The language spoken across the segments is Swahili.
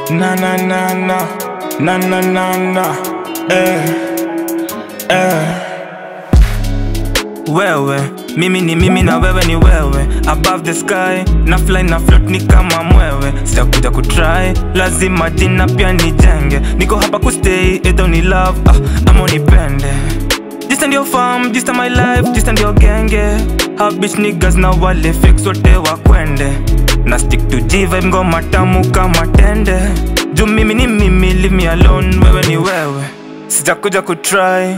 Na na na na na na na na eh eh wewe mimi ni mimi na wewe ni wewe above the sky na fly na float ni kama mwewe sitakuja kutry lazima jina pia nijenge niko hapa kustay either ni love ah, ama unipende Just and your farm, just and my life, just and your genge Ha bitch niggas na wale fix wote wakwende Na stick to G vibe ngoma tamu kama tende Juu mimi ni mimi, leave me alone, wewe ni wewe Sijakuja kutry,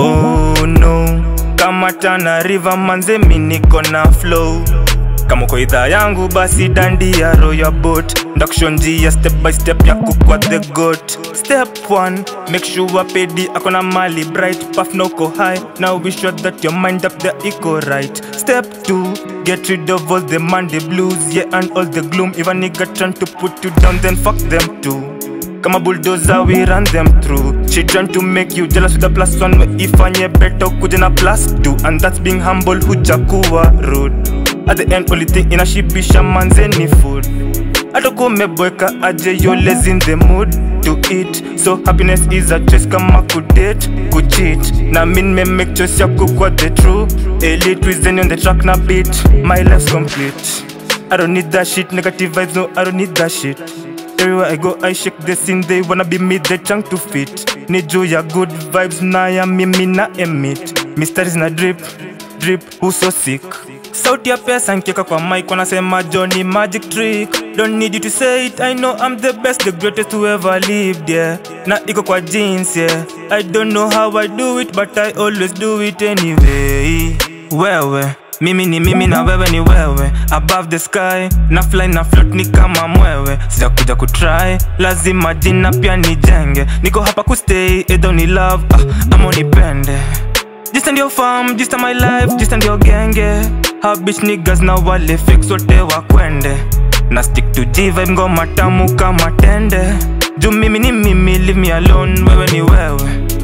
oh no Kama Tana River manze mi niko na flow kama uko idhaa yangu basi dandia roya boat ndakushonjia step by step ya kukwa the goat step 1 make sure pedi akona mali bright puff na uko high now be sure that your mind up there iko right step 2 get rid of all the monday blues yeah and all the gloom if a nigga trying to put you down then fuck them too kama bulldozer we run them through she trying to make you jealous with a plus one we ifanye better kuja na plus two and that's being humble hujakuwa rude at the end only thing inashibisha manze ni food atakuwa umeboeka aje yo lazy in the mood to eat so happiness is a choice kama kudate kucheat na min me make choice ya kukwa the true elite reason on the track na beat my life's complete I don't need that shit negative vibes no I don't need that shit Everywhere I go I shake the scene they wanna be me they trying to fit ni juu ya good vibes na ya mimi na emit mysteries na drip drip who so sick sauti ya pesa nkieka kwa mic wanasema Johnny magic trick don't need you to say it I know I'm the best the greatest who ever lived yeah na iko kwa jeans yeah I don't know how I do it but I always do it anyway wewe mimi ni mimi na wewe ni wewe above the sky na fly na float ni kama mwewe sitakuja kutry lazima jina pia nijenge niko hapa kustay either ni love ah, ama unipende Just and your farm, just and my life, just and your genge Ha bitch niggas na wale fix wote wakwende Na stick to G vibe ngoma tamu kama tende Juu mimi ni mimi, leave me alone, wewe ni wewe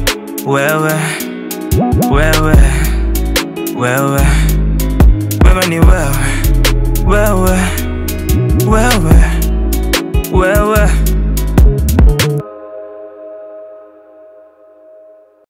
Wewe, wewe, wewe Wewe ni wewe, wewe